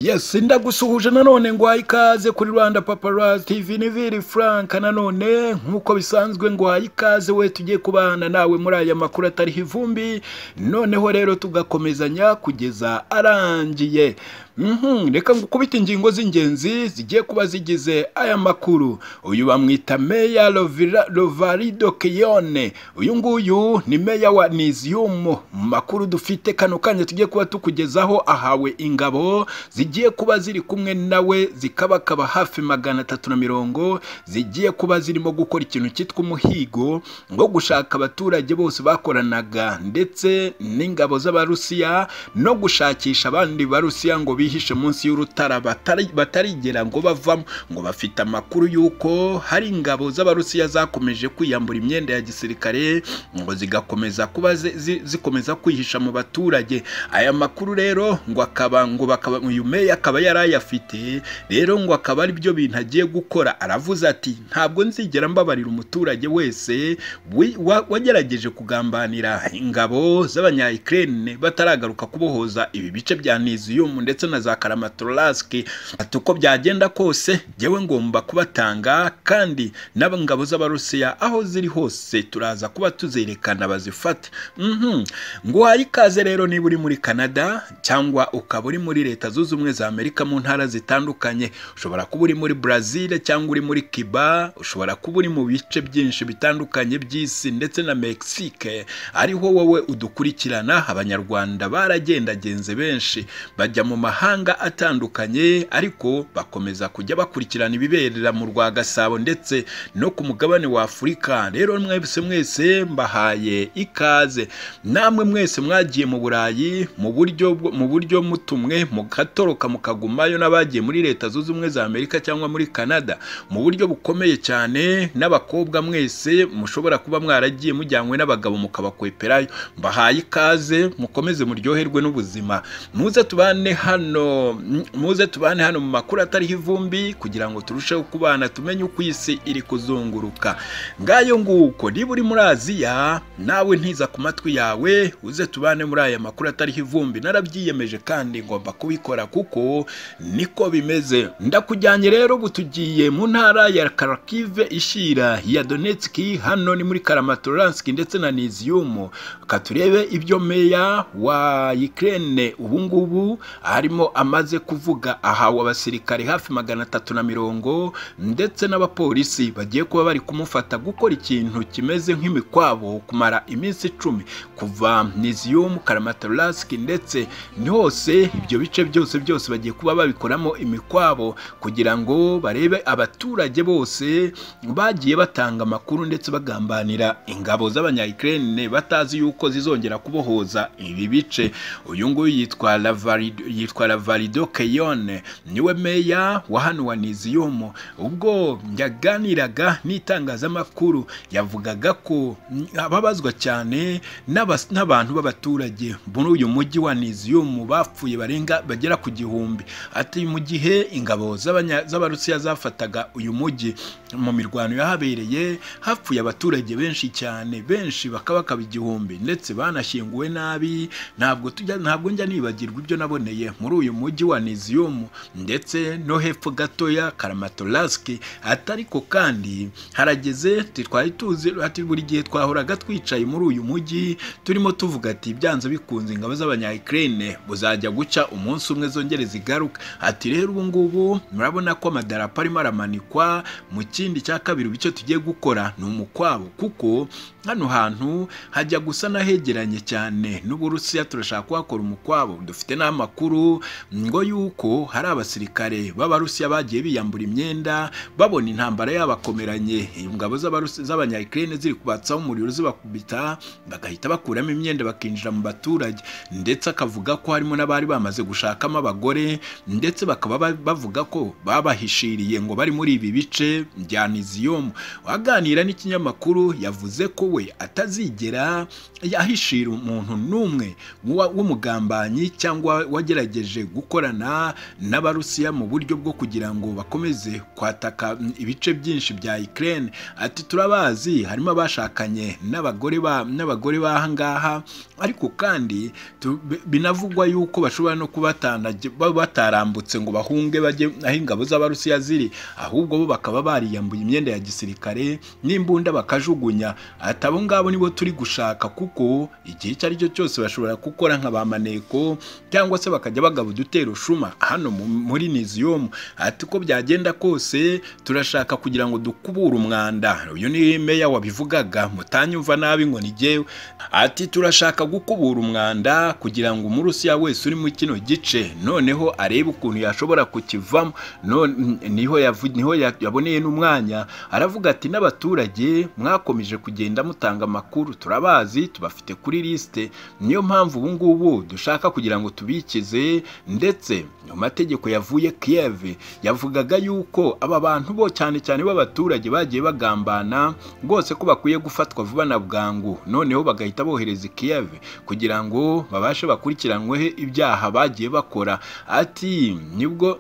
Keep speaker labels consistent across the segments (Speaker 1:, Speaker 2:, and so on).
Speaker 1: yes ndagusuhuje nanone ngwaye ikaze kuri rwanda paparazzi tv niviri frank nanone nk'uko bisanzwe ngwaye ikaze we tugiye kubana nawe muri aya makuru atariho ivumbi noneho rero tugakomezanya kugeza arangiye Mhm, reka ngukubite ingingo z'ingenzi zigiye kuba zigize aya makuru uyu bamwita meya Lovira- Lovarido Keyone uyu nguyu ni meya wa Nizium mu makuru dufite kano kanya tugiye kuba tukugezaho ahawe ingabo zigiye kuba ziri kumwe nawe zikabakaba hafi magana atatu na mirongo zigiye kuba zirimo gukora ikintu cyitwa umuhigo ngo gushaka abaturage bose bakoranaga ndetse n'ingabo z'abarusiya no gushakisha abandi barusiya ngo bihishe munsi y'urutara batari- batarigera ngo bavamo ngo bafite amakuru y'uko hari ingabo z'abarusiya zakomeje kwiyambura imyenda ya gisirikare ngo zigakomeza kuba zi- zi- zikomeza kwihisha mu baturage aya makuru rero ngo akaba ngo bakaba uyu meya akaba yari ayafite rero ngo akaba ari byo bintu agiye gukora aravuze ati ntabwo nzigera mbabarira umuturage wese wi- wa- wagerageje kugambanira ingabo z'abanyayikirene bataragaruka kubohoza ibi bice bya niziyumu ndetse na za karamatorasike ati uko byagenda kose jyewe ngomba kubatanga kandi n'ingabo z'abarusiya aho ziri hose turaza kuba tuzerekana bazifate Mhm. nguhaye ikaze rero niba uri muri canada cyangwa ukaba uri muri leta zunze ubumwe za amerika mu ntara zitandukanye ushobora kuba uri muri brazil cyangwa uri muri cuba ushobora kuba uri mu bice byinshi bitandukanye by'isi ndetse na mexique ariho wowe udukurikirana abanyarwanda baragendagenze benshi bajya mu mahanga atandukanye ariko bakomeza kujya bakurikirana ibiberera mu rwa gasabo ndetse no ku mugabane wa afurika rero mwese mwese mbahaye ikaze namwe mwese mwagiye mu burayi mu buryo bwo- mu buryo mutumwe mugatoroka mukagumayo n'abagiye muri leta zunze ubumwe za amerika cyangwa muri canada mu buryo bukomeye cyane n'abakobwa mwese mushobora kuba mwaragiye mujyanywe n'abagabo mukabakweperayo mbahaye ikaze mukomeze muryoherwe n'ubuzima muze tubane hano mm, muze tubane hano mu makuru atariho ivumbi kugira ngo turusheho kubana tumenye uko isi iri kuzunguruka ngayo nguko niba uri muri aziya nawe ntiza ku matwi yawe uze tubane muri aya makuru atariho ivumbi narabyiyemeje kandi ngomba kubikora kuko niko bimeze ndakujyanye rero ubu tugiye mu ntara ya karakive ishira ya donetski hano ni muri karamatoranski ndetse na niziyumu ka turebe ibyo meya wa ukraine ubu ngubu arimo amaze kuvuga ahawe abasirikare hafi magana atatu na mirongo ndetse n'abapolisi bagiye kuba bari kumufata gukora ikintu kimeze nk'imikwabo kumara iminsi icumi kuva niziyumu karamatoranski ndetse ni hose ibyo bice byose byose bagiye kuba babikoramo imikwabo kugira ngo barebe abaturage bose bagiye batanga amakuru ndetse bagambanira ingabo z'abanyayikirene batazi yuko zizongera kubohoza ibi bice uyu nguyu yitwa Lavarido- yitwa lavarido keyone niwe meya wa hano wa niziyumu ubwo yaganiraga n'itangazamakuru yavugaga ko mm, ababazwa cyane n'abas- n'abantu b'abaturage muri uyu mujyi wa niziyumu bapfuye barenga bagera ku gihumbi ati mu gihe ingabo z'abanya- z'abarusiya zafataga uyu mujyi mu mirwano yahabereye hapfuye abaturage benshi cyane benshi bakaba bakaba igihumbi ndetse banashyinguwe nabi ntabwo tujya ntabwo njya nibagirwa ibyo naboneye muri uyu mujyi wa niziyumu ndetse no hepfo gatoya karamatoraski atariko kandi harageze twari tuzi ati buri gihe twahoraga twicaye muri uyu mujyi turimo tuvuga ati byanze bikunze ingabo z'abanyayikirene buzajya guca umunsi umwe zongere zigaruka ati rero ubu ngubu murabona ko amadarapo arimo aramanikwa mu kindi cya kabiri icyo tugiye gukora ni umukwabo kuko hano hantu hajya gusa n'ahegeranye cyane n'uburusiya turashaka kuhakora umukwabo dufite n'amakuru ngo yuko hari abasirikare b'abarusiya bagiye biyambura imyenda babona intambara yabakomeranye ingabo z'Abarusi- z'abanyayikirene ziri kubatsaho umuriro zibakubita bagahita bakuramo imyenda bakinjira mu baturage ndetse akavuga ko harimo n'abari bamaze gushakamo abagore ndetse bakaba ba- bavuga ko babahishiriye ngo bari muri ibi bice bya niziyomu aganira n'ikinyamakuru yavuze ko we atazigera ahishira umuntu n'umwe w'umugambanyi cyangwa wagerageje bakomeje gukorana n'abarusiya mu buryo bwo kugira ngo bakomeze kwataka mm, ibice byinshi bya Ukraine ati turabazi harimo abashakanye n'abagore ba n'abagore bahangaha ariko kandi tu- bi- binavugwa yuko bashobora no kubatana batarambutse ngo bahunge bajye aho ingabo z'abarusiya ziri ahubwo bo bakaba bariyambuye imyenda ya gisirikare n'imbunda bakajugunya ati abo ngabo nibo turi gushaka kuko igihe icyo ari cyo cyose bashobora gukora nka ba maneko cyangwa se bakajya bagaba udutero shuma hano mu- muri niziyomu ati uko byagenda kose turashaka kugira ngo dukubure umwanda uyu ni meya wabivugaga mutanyumva nabi ngo ni jyewe ati turashaka gukubura umwanda kugira ngo umurusiya wese uri muri kino gice noneho arebe ukuntu yashobora kukivamo none niho yavu- niho ya- yaboneye n'umwanya aravuga ati n'abaturage mwakomeje kugenda mutanga amakuru turabazi tubafite kuri lisite niyo mpamvu ubu ngubu dushaka kugira ngo tubikize ndetse mu mategeko yavuye Kiev yavugaga yuko aba bantu bo cyane cyane b'abaturage bagiye bagambana rwose ko bakwiye gufatwa vuba na bwangu noneho bagahita bohereza i Kiev kugira ngo babashe bakurikiranweho ibyaha bagiye bakora ati nibwo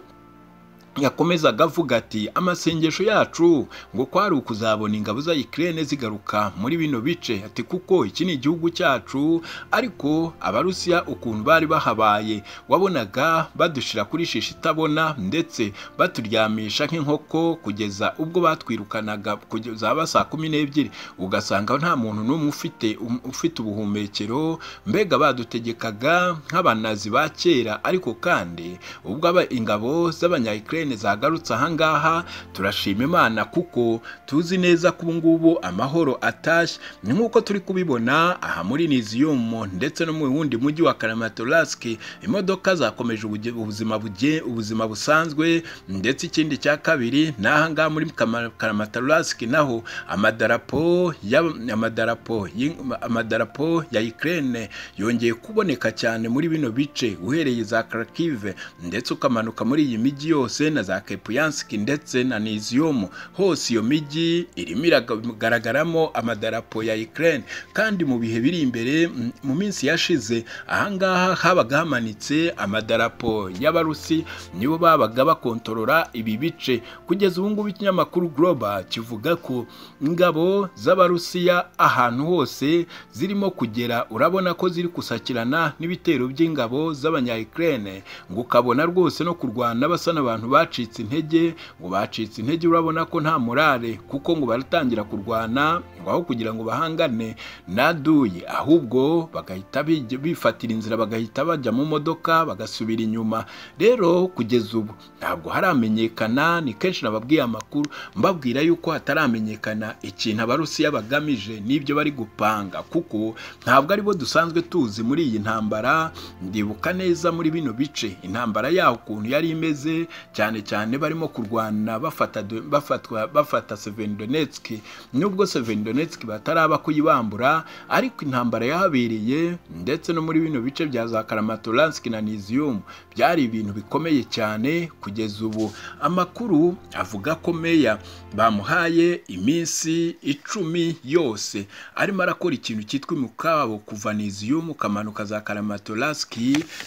Speaker 1: yakomezaga avuga ati amasengesho yacu ngo kwari ukuzabona ingabo za Ukraine zigaruka muri bino bice ati kuko iki ni igihugu cyacu ariko abarusiya ukuntu bari bahabaye wabonaga badushira kuri shishi itabona ndetse baturyamisha nk'inkoko kugeza ubwo batwirukanaga kugeza haba saa kumi n'ebyiri ugasanga nta muntu n'umwe ufite um- ufite ubuhumekero mbega badutegekaga nk'abanazi ba kera ariko kandi ubwo aba- ingabo z'abanyayikirene zagarutse ahangaha turashima imana kuko tuzi neza ko ubungubu amahoro atashye ni nk'uko turi kubibona aha muri niziyumu ndetse no mu wundi mujyi wa karamatorasike imodoka zakomeje ubuge- ubuzima buge- ubuzima busanzwe ndetse ikindi cya kabiri ni ahangaha muri Kama- karamatorasike naho amadarapo y'ab- amadarapo y'ing- amadarapo ya Ukraine yongeye kuboneka cyane muri bino bice uhereye za Kharkiv ndetse ukamanuka muri iyi mijyi yose na za Kupiansk ndetse na Nizium hose iyo mijyi irimo iragaragaramo amadarapo ya Ukraine kandi mu bihe biri imbere mm, mu minsi yashize ahangaha habaga hamanitse amadarapo y'abarusi nibo babaga bakontorora ibi bice kugeza ubu ngubu ikinyamakuru Global kivuga ko ingabo z'abarusiya ahantu hose zirimo kugera urabona ko ziri gusakirana n'ibitero by'ingabo z'abanyayikirene ngo ukabona rwose no kurwana basa n'abantu bacitse intege ngo bacitse intege urabona ko nta morale kuko ngo baratangira kurwana ngo aho kugira ngo bahangane naduye ahubwo bagahita bij- bifatira inzira bagahita bajya mu modoka bagasubira inyuma rero kugeza ubu ntabwo haramenyekana ni kenshi nababwiye amakuru mbabwira yuko hataramenyekana ikintu abarusiya bagamije n'ibyo bari gupanga kuko ntabwo aribo dusanzwe tuzi muri iyi ntambara ndibuka neza muri bino bice intambara yaho ukuntu yari imeze cyane cyane barimo kurwana bafata do- bafatwa bafata Severodonetsk nubwo Severodonetsk bataraba kuyibambura ariko intambara yahabereye ndetse no muri bino bice bya za Kramatorsk na Nizium byari ibintu bikomeye cyane kugeza ubu amakuru avuga ko meya bamuhaye iminsi icumi yose arimo arakora ikintu cyitwa imukabo kuva Nizium ukamanuka za Kramatorsk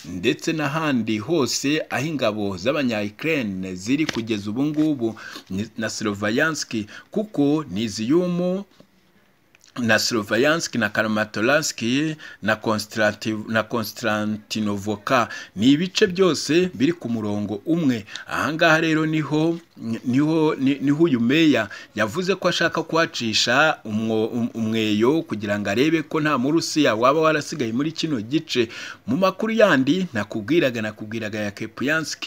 Speaker 1: ndetse n'ahandi hose aho ingabo z'abanyayikirene ziri kugeza ubu ngubu ni- na Sloviansk kuko Nizium na Sloviansk na Kramatorsk na Konstanti- na Konstantinovoka ni ibice byose biri ku murongo umwe ahangaha rero niho niho ni- niho uyu meya yavuze ko ashaka kuhacisha umwo- um- umweyo kugira ngo arebe ko nta murusiya waba warasigaye muri kino gice mu makuru yandi nakubwiraga nakubwiraga ya Kepiansk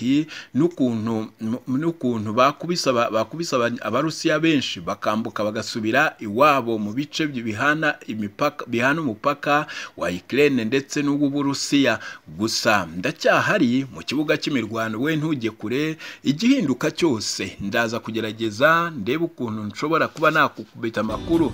Speaker 1: n'ukuntu n'ukuntu bakubise aba- bakubise aba- abarusiya benshi bakambuka bagasubira iwabo mu bice bihana imipaka bihana umupaka wa Ukraine ndetse n'uw'Uburusiya gusa ndacyahari mu kibuga cy'imirwano we ntujye kure igihinduka cyose ndaza kugerageza ndebe ukuntu nshobora kuba nakukubita amakuru